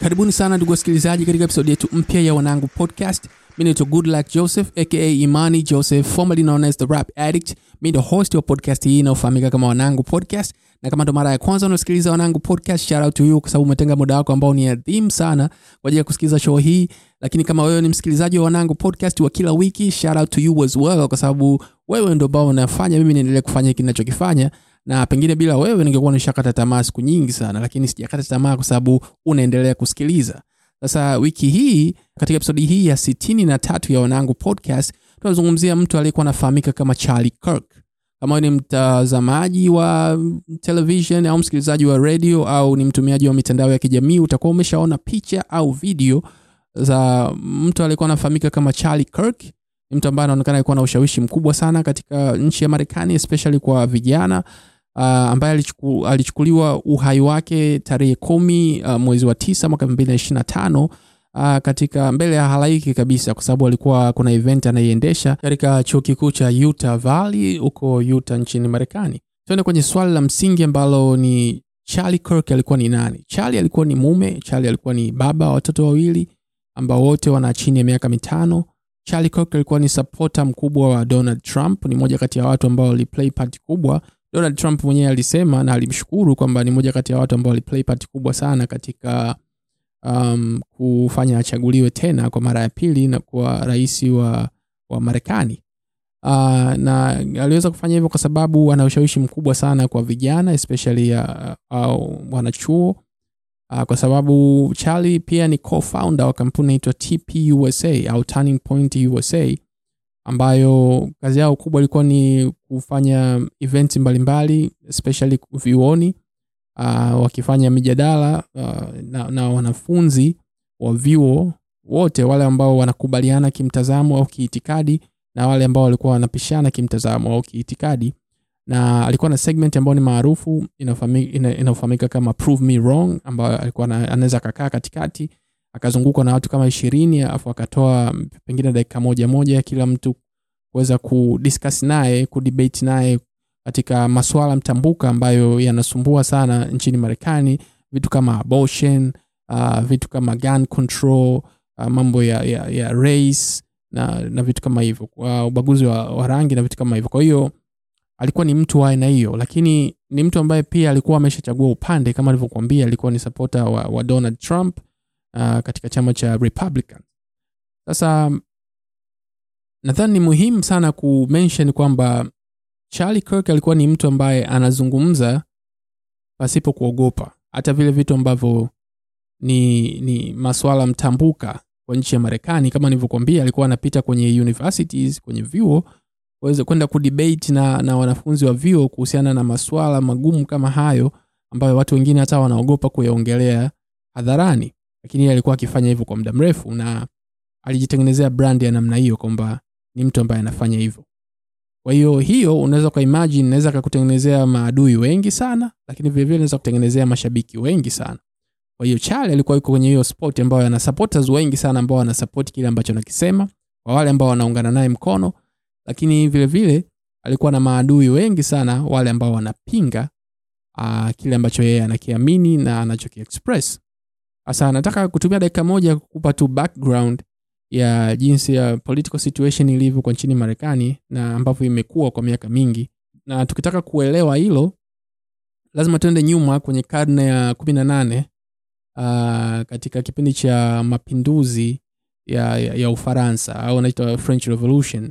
karibuni sana ndugu wasikilizaji katika episodi yetu mpya ya wanangu podcast mi naitwa goodluck joseph aka imani joseph formerly known as the rap addict mi ndo host wa podcast hii inayofahamika kama wanangu podcast na kama ndo mara ya kwanza unasikiliza wanangu podcast shout out to you kwa sababu umetenga muda wako ambao ni adhimu sana kwa ajili ya kusikiliza show hii lakini kama wewe ni msikilizaji wa wanangu podcast wa kila wiki shout out to you as well kwa sababu wewe ndo ambao unafanya mimi niendelee kufanya hiki ninachokifanya na pengine bila wewe ningekuwa nishakata tamaa siku nyingi sana lakini sijakata tamaa kwa sababu unaendelea kusikiliza sasa wiki hii katika episodi hii ya sitini na tatu ya wanangu podcast tunazungumzia mtu aliyekuwa anafahamika kama charlie kirk kama ni mtazamaji wa television au msikilizaji wa radio au ni mtumiaji wa mitandao ya kijamii utakuwa umeshaona picha au video za mtu aliyekuwa anafahamika kama charlie kirk ni mtu ambaye anaonekana alikuwa na ushawishi mkubwa sana katika nchi ya marekani especially kwa vijana uh, ambaye alichuku, alichukuliwa uhai wake tarehe kumi uh, mwezi wa tisa mwaka elfu mbili na ishirina tano uh, katika mbele ya halaiki kabisa kwa sababu alikuwa kuna event anaiendesha katika chuo kikuu cha utah valley huko utah nchini marekani tuende kwenye swali la msingi ambalo ni charlie kirk alikuwa ni nani charlie alikuwa ni mume charlie alikuwa ni baba wa watoto wawili ambao wote wana chini ya miaka mitano charlie kirk alikuwa ni sapota mkubwa wa donald trump ni moja kati ya watu ambao waliplay part kubwa donald trump mwenyewe alisema na alimshukuru kwamba ni moja kati ya watu ambao waliplay part kubwa sana katika um, kufanya achaguliwe tena kwa mara ya pili na kuwa rais wa, wa marekani uh, na aliweza kufanya hivyo kwa sababu ana ushawishi mkubwa sana kwa vijana especially uh, au wanachuo uh, kwa sababu charlie pia ni co-founder wa kampuni inaitwa tpusa au turning point usa ambayo kazi yao kubwa ilikuwa ni kufanya events mbalimbali especially vyuoni uh, wakifanya mijadala uh, na, na wanafunzi wa vyuo wote wale ambao wanakubaliana kimtazamo au kiitikadi na wale ambao walikuwa wanapishana kimtazamo au kiitikadi na alikuwa na segment ambayo ni maarufu inayofahamika kama prove me wrong ambayo alikuwa anaweza akakaa katikati akazungukwa na watu kama ishirini alafu akatoa pengine dakika moja moja kila mtu kuweza kudiscuss naye kudebate naye katika maswala mtambuka ambayo yanasumbua sana nchini marekani vitu kama abortion uh, vitu kama gun control uh, mambo ya, ya, ya race na, na vitu kama hivyo uh, ubaguzi wa, wa rangi na vitu kama hivyo kwa hiyo alikuwa ni mtu wa aina hiyo lakini ni mtu ambaye pia alikuwa ameshachagua upande kama alivyokuambia alikuwa ni supporter wa, wa donald trump uh, katika chama cha republican sasa nadhani ni muhimu sana kumention kwamba charlie kirk alikuwa ni mtu ambaye anazungumza pasipo kuogopa hata vile vitu ambavyo ni, ni maswala mtambuka kwa nchi ya marekani kama nilivyokuambia alikuwa anapita kwenye universities kwenye vyuo waweze kwenda kudebate na, na wanafunzi wa vyuo kuhusiana na maswala magumu kama hayo ambayo watu wengine hata wanaogopa kuyaongelea hadharani lakini yeye alikuwa akifanya hivyo kwa muda mrefu na alijitengenezea brand ya namna hiyo kwamba ni mtu ambaye anafanya hivyo kwa hiyo hiyo unaweza ukaimagine naweza kakutengenezea maadui wengi sana lakini vilevile naweza kutengenezea mashabiki wengi sana kwa hiyo chale alikuwa yuko kwenye hiyo sport ambayo ana supporters wengi sana ambao wanasapoti kile ambacho anakisema kwa wale ambao wanaungana naye mkono lakini vile vile alikuwa na maadui wengi sana wale ambao wanapinga uh, kile ambacho yeye anakiamini na anachokiexpress sasa nataka kutumia dakika moja kukupa tu background ya jinsi ya political situation ilivyo kwa nchini marekani na ambavyo imekuwa kwa miaka mingi na tukitaka kuelewa hilo lazima tuende nyuma kwenye karne ya kumi na nane uh, katika kipindi cha mapinduzi ya, ya, ya ufaransa au anaitwa french revolution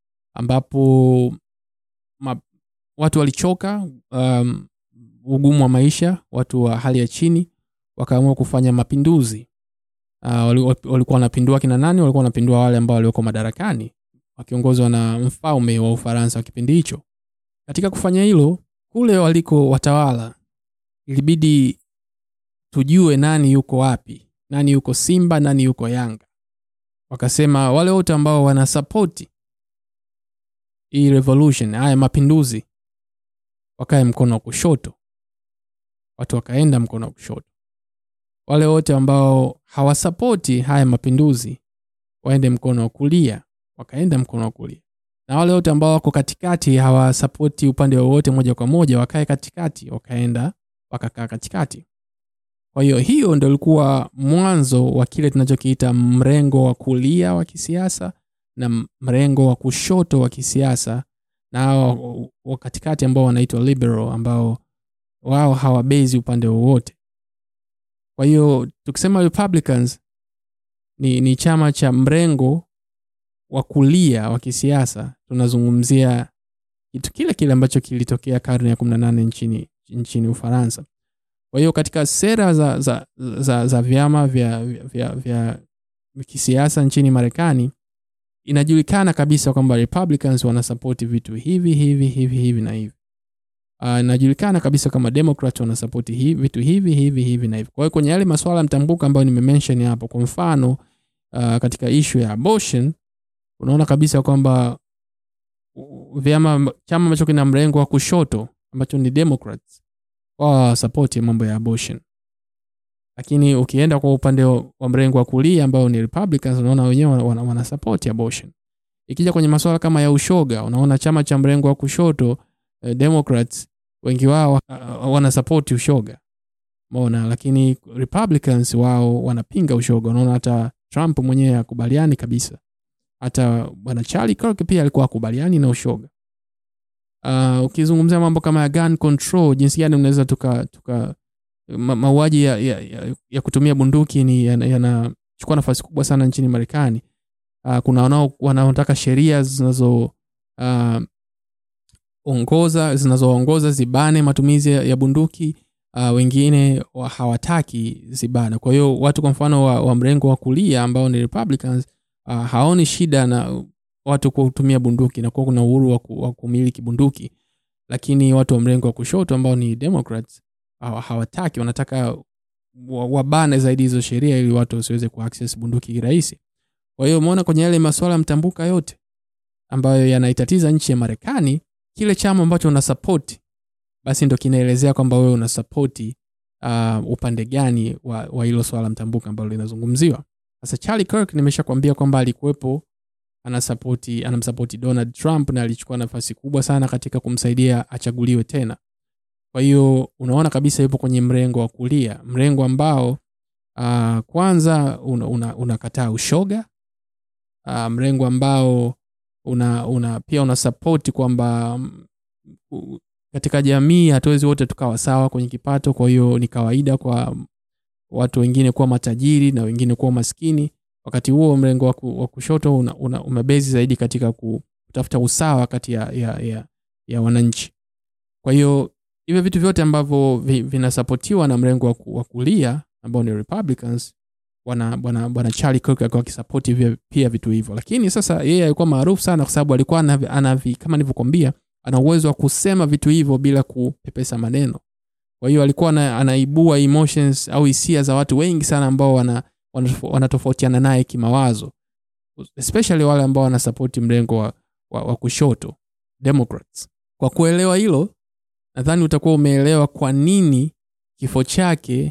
ambapo ma, watu walichoka um, ugumu wa maisha watu wa hali ya chini wakaamua kufanya mapinduzi uh, walikuwa wanapindua kina nani walikuwa wanapindua wale ambao walioko madarakani wakiongozwa na mfalme wa ufaransa wa kipindi hicho katika kufanya hilo kule waliko watawala ilibidi tujue nani yuko wapi nani yuko simba nani yuko yanga wakasema wale wote ambao wanasapoti hii revolution haya mapinduzi wakae mkono wa kushoto watu wakaenda mkono wa kushoto wale wote ambao hawasapoti haya mapinduzi waende mkono wa kulia wakaenda mkono wa kulia na wale wote ambao wako katikati hawasapoti upande wowote moja kwa moja wakae katikati wakaenda wakakaa katikati kwa hiyo hiyo ndo ilikuwa mwanzo wa kile tunachokiita mrengo wa kulia wa kisiasa na mrengo wa kushoto wa kisiasa na hao wa katikati ambao wanaitwa liberal ambao wao hawabezi upande wowote kwa hiyo tukisema republicans ni, ni chama cha mrengo wa kulia wa kisiasa tunazungumzia kitu kile kile ambacho kilitokea karne ya 18 nchini, nchini ufaransa kwa hiyo katika sera za, za, za, za vyama vya, vya, vya, vya kisiasa nchini marekani inajulikana kabisa kwamba republicans wanasapoti vitu hivi hivi hivi hivi na hivi uh, inajulikana kabisa kama democrat wanasapoti hivi, vitu hivi hivi hivi na hivi kwa hiyo kwenye yale maswala mtambuka ambayo nimemention hapo kwa mfano uh, katika ishu ya abortion unaona kabisa kwamba uh, vyama chama ambacho kina mrengo wa kushoto ambacho ni democrats wao sapoti mambo ya abortion lakini ukienda kwa upande wa mrengo wa kulia ambao ni republicans unaona wenyewe wana, wana support abortion ikija kwenye masuala kama ya ushoga unaona chama cha mrengo wa kushoto eh, democrats wengi wao uh, wanasapoti ushoga mona lakini republicans wao wanapinga ushoga unaona hata trump mwenyewe akubaliani kabisa hata bwana charlie kirk pia alikuwa akubaliani na ushoga uh, ukizungumzia mambo kama ya gun control jinsi gani unaweza tuka, tuka ma, mauaji ya, ya, ya, ya kutumia bunduki ni yanachukua yana, yana nafasi kubwa sana nchini marekani uh, kuna wanao wanaotaka sheria zinazo uh, ongoza zinazoongoza zibane matumizi ya, ya bunduki uh, wengine wa hawataki zibane kwa hiyo watu kwa mfano wa, wa mrengo wa kulia ambao ni republicans uh, haoni shida na watu kutumia bunduki na kuwa kuna uhuru wa, ku, wa kumiliki bunduki lakini watu wa mrengo wa kushoto ambao ni democrats hawa- hawataki wanataka wa- wabane zaidi hizo sheria ili watu wasiweze kuaccess bunduki kirahisi kwa hiyo umeona kwenye yale maswala mtambuka yote ambayo yanaitatiza nchi ya marekani kile chama ambacho una sapoti basi ndo kinaelezea kwamba wewe una sapoti uh, upande gani wa wa hilo swala mtambuka ambalo linazungumziwa sasa charlie kirk nimesha kwambia kwamba alikuwepo anasapoti anamsapoti donald trump na alichukua nafasi kubwa sana katika kumsaidia achaguliwe tena kwa hiyo unaona kabisa yupo kwenye mrengo wa kulia mrengo ambao uh, kwanza unakataa una, unakataa ushoga uh, mrengo ambao una, una pia una sapoti kwamba mm, u- katika jamii hatuwezi wote tukawa sawa kwenye kipato kwa hiyo ni kawaida kwa watu wengine kuwa matajiri na wengine kuwa maskini wakati huo mrengo wa ku- wa kushoto una, una, umebezi zaidi katika ku- kutafuta usawa kati ya, ya, ya, ya wananchi kwa hiyo hivyo vitu vyote ambavyo vi- vinasapotiwa na mrengo wa ku- wa kulia ambao ni republicans bwana bwana bwana charlie kirk alikuwa akisapoti vya- pia vitu hivyo lakini sasa yeye alikuwa maarufu sana kwa sababu alikuwa anavi, anavi, kama nilivyokwambia ana uwezo wa kusema vitu hivyo bila kupepesa maneno kwa hiyo alikuwa ana, anaibua emotions au hisia za watu wengi sana ambao wana wanatofo- wanatofautiana naye kimawazo especially wale ambao wanasapoti mrengo wa, wa, wa kushoto democrats kwa kuelewa hilo nadhani utakuwa umeelewa kwa nini kifo chake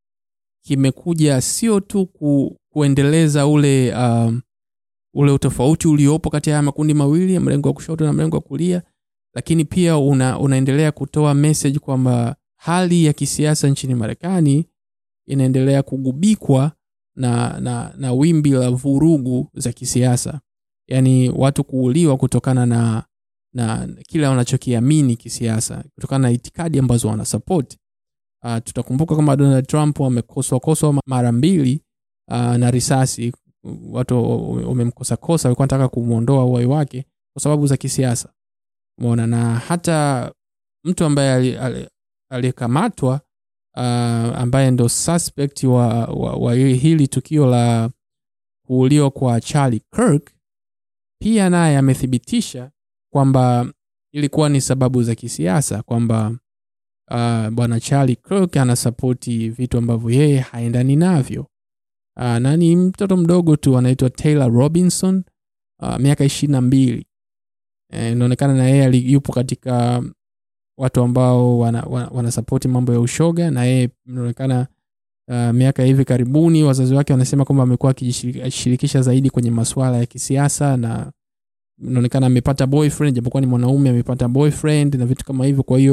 kimekuja sio tu ku, kuendeleza ule um, ule utofauti uliopo kati ya haya makundi mawili ya mrengo wa kushoto na mrengo wa kulia lakini pia una, unaendelea kutoa message kwamba hali ya kisiasa nchini marekani inaendelea kugubikwa na, na, na wimbi la vurugu za kisiasa yaani watu kuuliwa kutokana na na kile wanachokiamini kisiasa kutokana na itikadi ambazo wanasapoti uh, tutakumbuka kama donald trump amekoswakoswa mara mbili uh, na risasi watu wamemkosakosa walikuwa nataka kumwondoa uhai wake kwa sababu za kisiasa mona na hata mtu ambaye ali- ali- aliyekamatwa uh, ambaye ndo suspect wa, wa, wa hili tukio la kuuliwa kwa charlie kirk pia naye amethibitisha kwamba ilikuwa ni sababu za kisiasa kwamba uh, bwana charlie kirk anasapoti vitu ambavyo yeye haendani navyo uh, na ni mtoto mdogo tu anaitwa taylor robinson uh, miaka ishiri na mbili Eh, inaonekana na yeye ali- yupo katika watu ambao wanasapoti wana, wana wanasapoti mambo ya ushoga na yeye inaonekana uh, miaka ya hivi karibuni wazazi wake wanasema kwamba amekuwa akijishirikisha zaidi kwenye masuala ya kisiasa na inaonekana amepata boyfriend japokuwa ni mwanaume amepata boyfriend na vitu kama hivyo kwa hiyo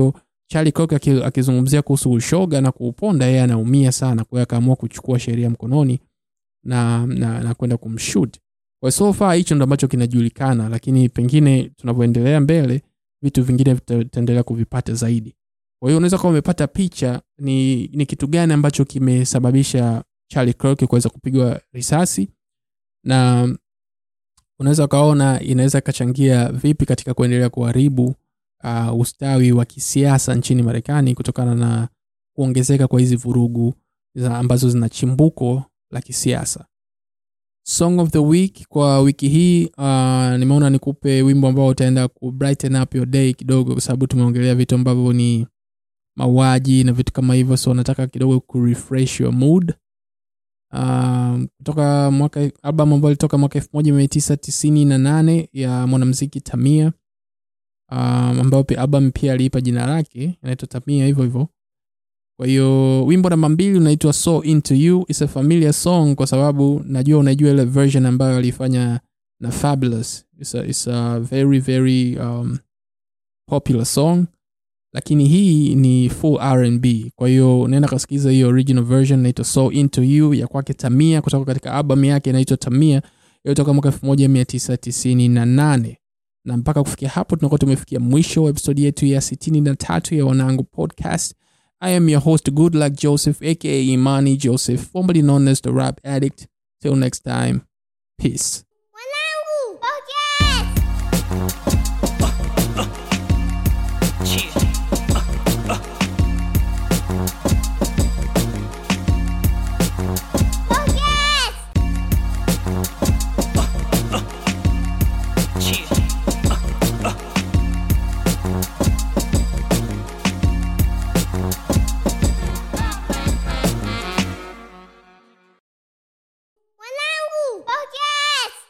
charlie Kirk aki- akizungumzia kuhusu ushoga na kuuponda yeye anaumia sana kwa hiyo akaamua kuchukua sheria mkononi na, na, na kwenda kumshut kwa so far hicho ndo ambacho kinajulikana lakini pengine tunavyoendelea mbele vitu vingine vita- tutaendelea kuvipata zaidi kwa hiyo unaweza kuwa umepata picha ni, ni kitu gani ambacho kimesababisha charlie Kirk kuweza kupigwa risasi na unaweza ukaona inaweza ikachangia vipi katika kuendelea kuharibu uh, ustawi wa kisiasa nchini marekani kutokana na kuongezeka kwa hizi vurugu za ambazo zina chimbuko la kisiasa song of the week kwa wiki hii uh, nimeona nikupe wimbo ambao utaenda ku brighten up your day kidogo kwa sababu tumeongelea vitu ambavyo ni mauaji na vitu kama hivyo so nataka kidogo ku refresh your mood um, kutoka mwaka album ambayo ilitoka mwaka elfu moja mia tisa tisini na nane ya mwanamziki tamia um, ambayo pia album pia aliipa jina lake inaitwa tamia hivyo hivyo kwa hiyo wimbo namba mbili unaitwa so into you is a familiar song kwa sababu najua unaijua ile version ambayo alifanya na fabulous it's a, it's a very very um, popular song lakini hii ni full rnb kwa hiyo unaenda kasikiza hiyo original version inaitwa so into you ya kwake tamia kutoka katika album yake inaitwa tamia iliyotoka mwaka 1998 na mpaka kufikia hapo tunakuwa tumefikia mwisho wa episodi yetu ya 63 ya wanangu podcast i am your host good luck joseph aka imani joseph formerly known as the rap addict till next time peace